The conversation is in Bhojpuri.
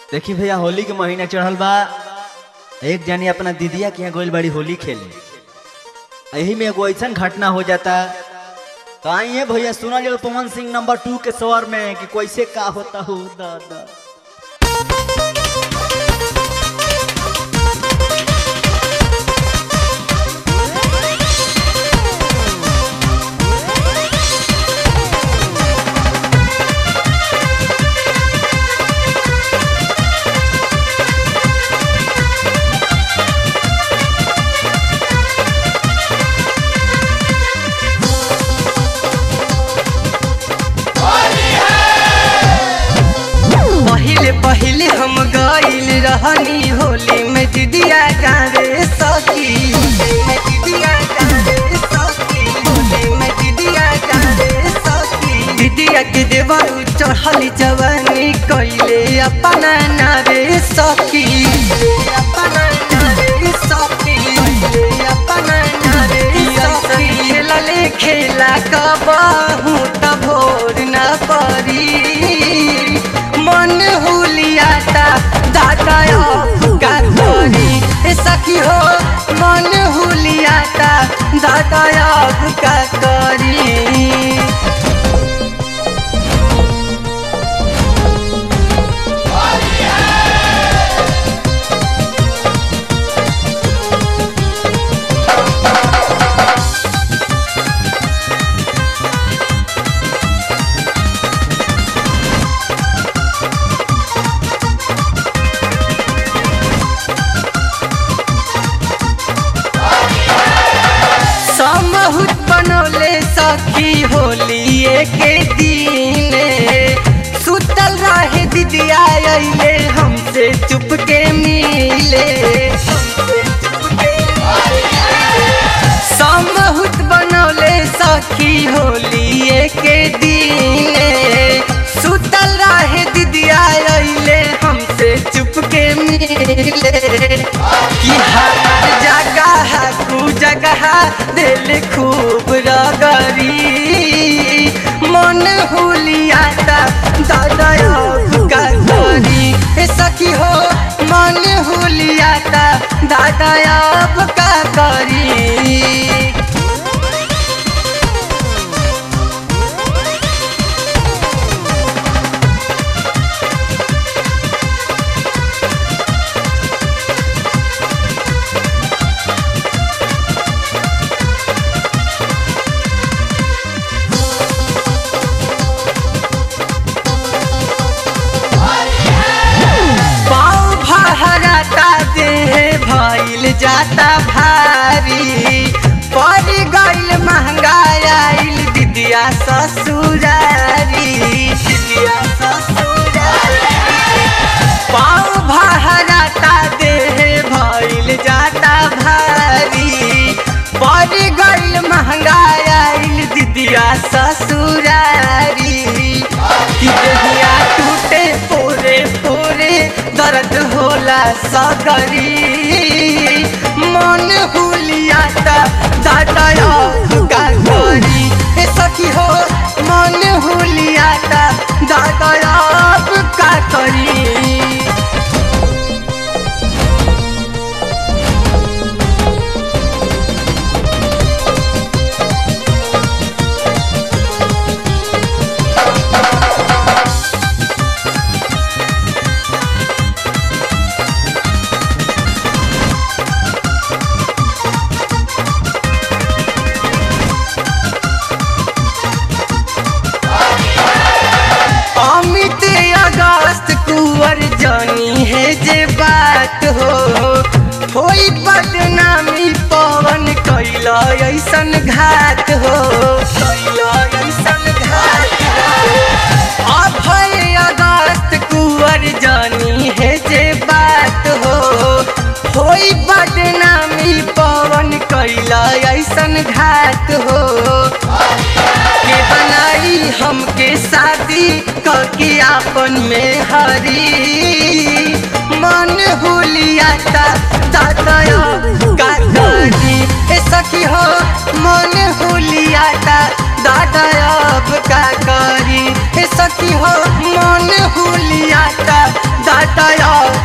देखी भैया होली के महीना चढ़ल बा एक जनी अपना दीदिया के यहाँ गोइल बड़ी होली खेले यही में एगो ऐसा घटना हो जाता तो आइए भैया सुना जो पवन सिंह नंबर टू के स्वर में कि कैसे का होता हो दादा पहिले पहिले हम गइल रहनी होली में दीदिया गावे सखी में दीदिया गावे सखी होली में दीदिया गावे सखी दीदिया के देवरू चढ़ल जवानी कइले अपना नारे सखी अपना नारे सखी कइले अपना नारे सखी खेलले खेला कबहू त भोर न परी मन हुलियाता दादा का करी ए सखी हो मन हुलियाता दादा का करी समहुत बनौले सखी होलिए के दिने सुतल रहे दीदिया अइले हमसे चुप के मिले समहुत बनौले सखी होलिए के दिने सुतल रहे दीदिया अइले हमसे चुप के मिले कि हमार जगह कु जगह दिल खूब रगरी मन हुलियाता दादा का करी ए सखी हो मन हुलियाता दादा अब का करी पाँव भहराता देह भइल जाता भारी पड़ गइल महंगाई आइल दीदिया ससुरारी दीदिया ससुरारी पाँव भहराता देह भइल जाता भारी पड़ गइल महंगाई आइल दीदिया ससुरारी कि देहिया टूटे पूरे पूरे दर्द होला सगरी मन हुलियाता दादा का करी ए सखी हो मन हुलियाता दादा अब का करी अमित अगस्त कुंवर जानी है जे बात हो होई बदनामी पवन कैला ऐसन घात हो कैला ऐसन घात हो अभय अगस्त कुंवर जानी है जे बात हो होई बदनामी पवन कैला ऐसन घात हो के बनाई हमके शादी कके आपन में हरी मन हुलियाता दादा का करी ए सखी हो मन हुलियाता दादा अब का करी ए सखी हो मन हुलियाता दादा